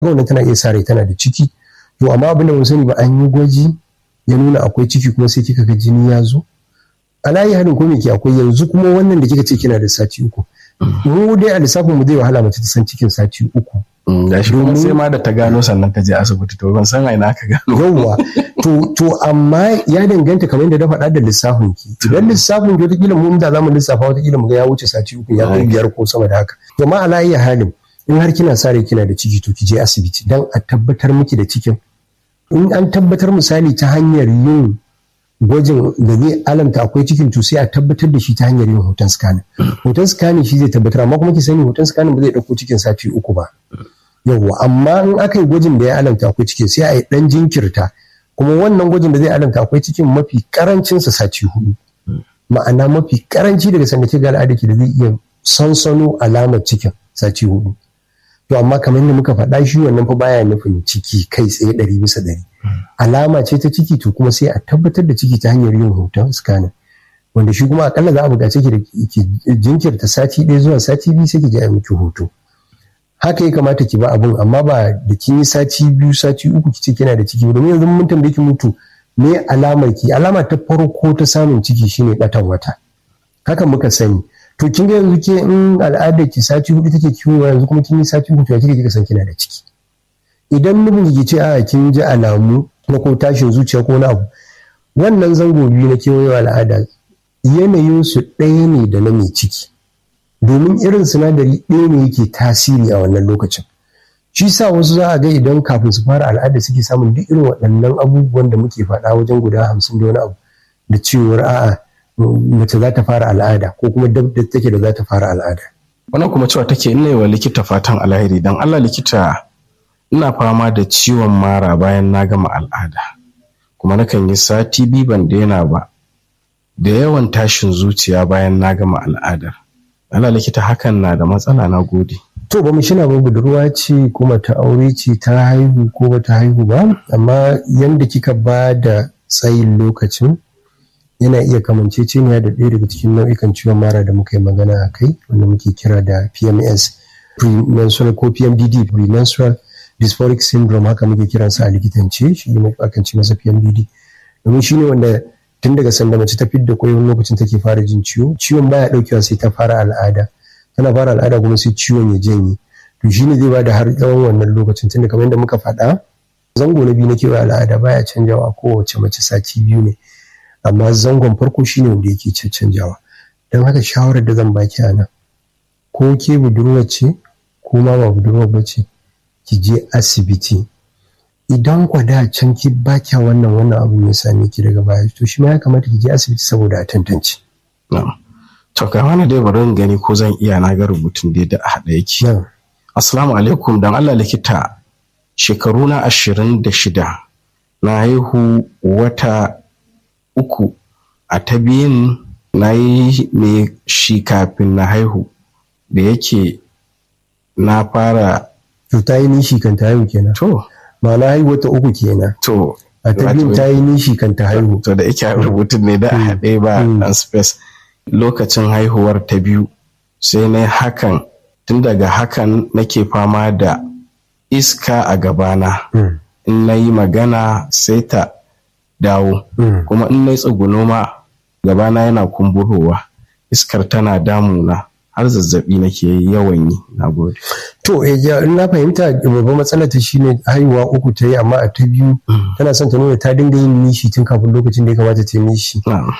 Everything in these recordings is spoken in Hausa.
wannan tana iya sa rai tana da ciki to amma abin da mun sani ba an yi gwaji ya nuna akwai ciki kuma sai kika ga jini ya zo alayi hadin ko me ke akwai yanzu kuma wannan da kika ce kina da sati uku mu dai a lissafin mu zai wahala mace ta san cikin sati uku da shi kuma sai ma da ta gano sannan ta je asibiti to ban san aina aka gano yawwa to to amma ya danganta kamar yadda na faɗa da lissafin ki idan lissafin ki wataƙila mu da zamu lissafa wataƙila mu ga ya wuce sati uku ya kai biyar ko sama da haka to ma ala iya halin in har kina sa rai kina da ciki to ki je asibiti dan a tabbatar miki da cikin in an tabbatar misali ta hanyar yin gwajin da zai alamta akwai cikin to sai a tabbatar da shi ta hanyar yin hoton scanning hoton scanning shi zai tabbatar amma kuma ki sani hoton scanning ba zai dauko cikin sati uku ba yawwa amma in aka yi gwajin da ya alamta akwai cikin sai a yi dan jinkirta kuma wannan gwajin da zai alamta akwai cikin mafi karancin sa sati hudu ma'ana mafi karanci daga sanda ke ga al'ada ki da zai iya sansano alamar cikin sati hudu to amma kamar yadda muka faɗa shi wannan fa baya nufin ciki kai tsaye ɗari bisa ɗari alama ce ta ciki to kuma sai a tabbatar da ciki ta hanyar yin hoton scanning wanda shi kuma akalla za a buƙaci ki da ki jinkirta sati ɗaya zuwa sati biyu sai ki je a miki hoto haka ya kamata ki ba abun amma ba da kin yi sati biyu sati uku ki ce kina da ciki domin yanzu mun tambaye ki mutu me alamar ki alama ta farko ta samun ciki shine batan wata haka muka sani to kin ga yanzu ke in al'adar ki sati hudu take kiwo yanzu kuma kin yi sati uku to kike kika san kina da ciki idan nufin ki ce a kin ji alamu na ko tashin zuciya ko na abu wannan zango biyu na kewayewa al'ada yanayin su ɗaya ne da na mai ciki domin irin sinadari ɗaya ne yake tasiri a wannan lokacin shi sa wasu za a ga idan kafin su fara al'ada suke samun duk irin waɗannan abubuwan da muke faɗa wajen guda hamsin da wani abu da cewar a'a mace za ta fara al'ada ko kuma dab da take da za ta fara al'ada. Wannan kuma cewa take ina wa likita fatan alheri dan Allah likita ina fama da ciwon mara bayan na gama al'ada kuma nakan yi sati biyu ban daina ba da yawan tashin zuciya bayan na gama al'adar. Allah likita hakan na da matsala na gode. To ba mu shina ba budurwa ce kuma ta aure ce ta haihu ko ba ta haihu ba amma yanda kika ba da tsayin lokacin yana iya kamanceceniya da ɗaya daga cikin nau'ikan ciwon mara da muka yi magana a kai wanda muke kira da PMS premenstrual ko PMDD premenstrual dysphoric syndrome haka muke kiransa a likitance shi ne akan ce masa PMDD domin shi ne wanda tun daga sanda mace ta fidda kwai wani lokacin take fara jin ciwo ciwon baya daukewa sai ta fara al'ada tana fara al'ada kuma sai ciwon ya janye to shi ne zai ba da har tsawon wannan lokacin tunda kamar yadda muka faɗa zango na biyu na kewa al'ada baya canjawa kowace mace sati biyu ne amma zangon farko shine wanda yake canjawa don haka shawarar da zan baki a nan ko ke budurwa ce ko ma ba budurwa ba ce ki je asibiti idan kwada can ki baki wannan wannan abu ya same ki daga baya to shi ma ya kamata ki je asibiti saboda a tantance to ga wani dai bari in gani ko zan iya na ga rubutun dai da a haɗa yake assalamu alaikum dan Allah likita shekaru na ashirin da shida na haihu wata uku a ta biyun na yi me shi kafin na haihu da yake na fara to ta yi nishi kan ta haihu kenan to ma'ana haihuwa ta uku kenan to a ta biyun ta yi nishi kan ta haihu to da yake rubutun ne da a haɗe ba dan space lokacin haihuwar ta biyu sai na hakan tun daga hakan nake fama da iska a gabana in na yi magana sai ta dawo kuma in na tsuguno ma gabana yana kumburowa iskar tana damuna har zazzabi nake yawan yi na gode to in na fahimta babban matsalar ta shine haihuwa uku ta yi amma a ta biyu tana son ta nuna ta dinga yin nishi tun kafin lokacin da ya kamata ta yi nishi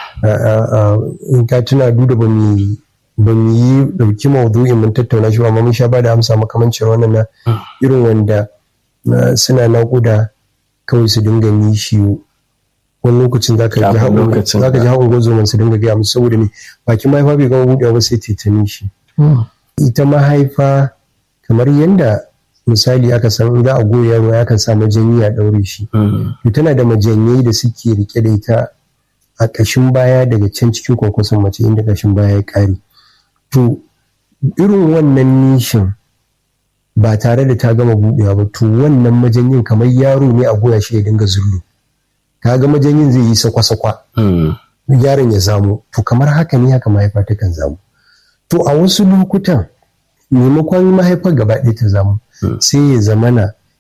in ka tuna duda ba mu ba mu yi dauki maudu'in mun tattauna shi amma mun sha ba da amsa makamancin wannan na irin wanda suna naƙuda kawai su dinga nishi wani lokacin za ka ji haƙon gwazoman su dinga gaya musu saboda ne bakin mahaifa bai gama buɗewa ba sai ta nishi ita mahaifa kamar yadda misali aka san za a goya yaro ya kan sa majanyi a ɗaure shi to tana da majanyai da suke rike da ita a ƙashin baya daga can cikin kwakwason mace inda ƙashin baya ya ƙare to irin wannan nishin ba tare da ta gama buɗewa ba to wannan majanyin kamar yaro ne a goya shi ya dinga zullu kaga majanyin zai yi sakwa-sakwa yaron ya zamu to kamar haka ne haka mahaifa ta kan zamu to a wasu lokutan maimakon mahaifar gaba ɗaya ta zamu sai ya zamana